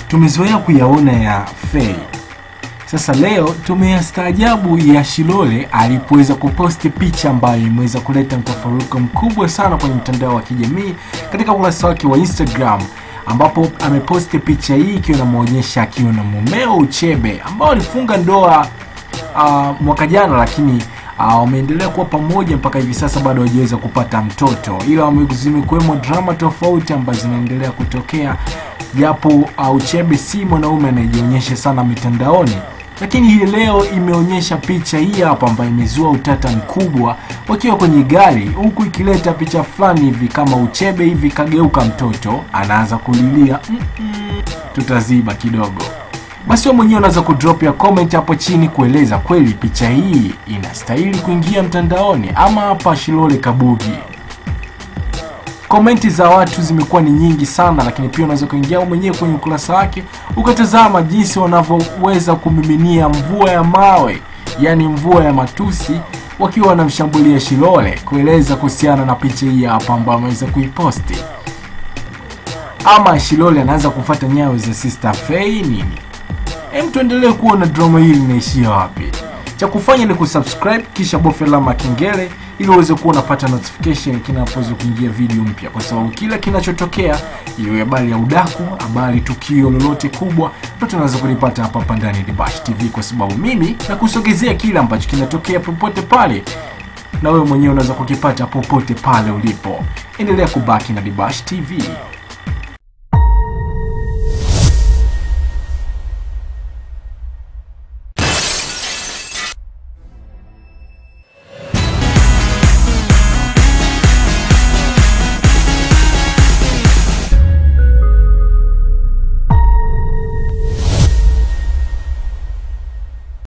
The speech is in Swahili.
tumezoea kuyaona ya Fei. Sasa leo tumeyastaajabu ya Shilole alipoweza kuposti picha ambayo imeweza kuleta mtafaruko mkubwa sana kwenye mtandao wa kijamii katika ukurasa wake wa Instagram ambapo ameposti picha hii ikiwa inamwonyesha akiwa na mumeo Uchebe ambao alifunga ndoa uh, mwaka jana lakini uh, wameendelea kuwa pamoja mpaka hivi sasa bado hawajaweza kupata mtoto, ila wame- zimekuwemo drama tofauti ambazo zinaendelea kutokea, japo uh, Uchebe si mwanaume anayejionyesha sana mitandaoni, lakini hii leo imeonyesha picha hii hapa ambayo imezua utata mkubwa wakiwa kwenye gari, huku ikileta picha fulani hivi kama Uchebe hivi kageuka mtoto anaanza kulilia mm -mm, tutaziba kidogo. Basi wewe mwenyewe unaweza kudrop ya comment hapo chini kueleza kweli picha hii inastahili kuingia mtandaoni ama hapa Shilole Kabugi. Komenti za watu zimekuwa ni nyingi sana, lakini pia unaweza kuingia wewe mwenyewe kwenye ukurasa wake ukatazama jinsi wanavyoweza kumiminia mvua ya mawe, yani mvua ya matusi, wakiwa wanamshambulia Shilole kueleza kuhusiana na picha hii hapa ambayo ameweza kuiposti. Ama Shilole anaanza kufuata nyayo za Sister Fei nini? Hem, tuendelee kuona drama hili linaishia wapi. Cha kufanya ni kusubscribe kisha bofya alama ya kengele ili uweze kuwa unapata notification kinapoweza kuingia video mpya, kwa sababu kila kinachotokea, iwe habari ya udaku, habari tukio lolote kubwa, ndio tunaweza kulipata hapa hapa ndani ya Dibash TV, kwa sababu mimi nakusogezea kile ambacho kinatokea popote pale, na wewe mwenyewe unaweza kukipata popote pale ulipo. Endelea kubaki na Dibash TV.